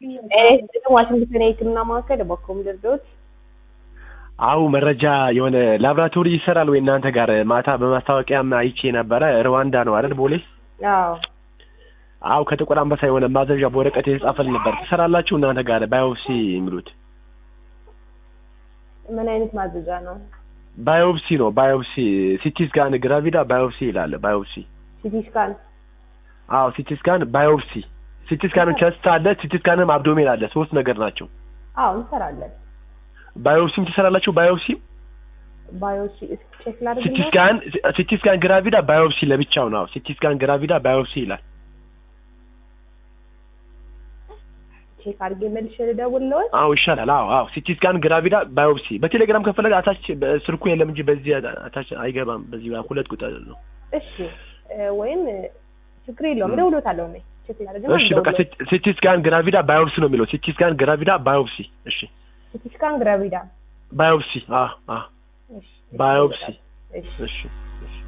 ዋሽንግተን የህክምና ማዕከል በኮም ድርዶት አው መረጃ የሆነ ላብራቶሪ ይሰራል ወይ እናንተ ጋር? ማታ በማስታወቂያም አይቼ ነበረ። ሩዋንዳ ነው አይደል? ቦሌ። አዎ አው ከጥቁር አንበሳ የሆነ ማዘዣ በወረቀት የተጻፈል ነበር። ትሰራላችሁ እናንተ ጋር ባዮፕሲ የሚሉት? ምን አይነት ማዘዣ ነው? ባዮፕሲ ነው። ባዮፕሲ ሲቲ ስካን ግራቪዳ ባዮፕሲ ይላል። ባዮፕሲ ሲቲ ስካን አዎ ሲቲ ስካን ባዮፕሲ ሲቲ ስካን ቸስት አለ፣ ሲቲ ስካንም አብዶሜን አለ። ሶስት ነገር ናቸው። አዎ እንሰራለን። ባዮፕሲም ትሰራላችሁ? ባዮፕሲ ባዮሲ ቼክ ሲቲ ላድርግልህ። ስካን ሲቲ ስካን ግራቪዳ ባዮፕሲ ለብቻው ነው። ሲቲ ስካን ግራቪዳ ባዮፕሲ ይላል። ቼክ አድርጌ መልሼ ልደውልልዎት። አዎ ይሻላል። አዎ አዎ ሲቲ ስካን ግራቪዳ ባዮፕሲ በቴሌግራም ከፈለገ አታች ስልኩ የለም እንጂ በዚህ አታች አይገባም። በዚህ ሁለት ቁጥር ነው። እሺ እ፣ ወይም እ፣ ችግር የለውም እደውልዎታለሁ እኔ ቼክ ላድርግና እሺ በቃ ሲቲ ስካን ግራቪዳ ባዮፕሲ ነው የሚለው። ሲቲ ስካን ግራቪዳ ባዮፕሲ። እሺ ሲቲ ስካን ግራቪዳ ባዮፕሲ። አዎ አዎ እሺ ባዮፕሲ። እሺ እሺ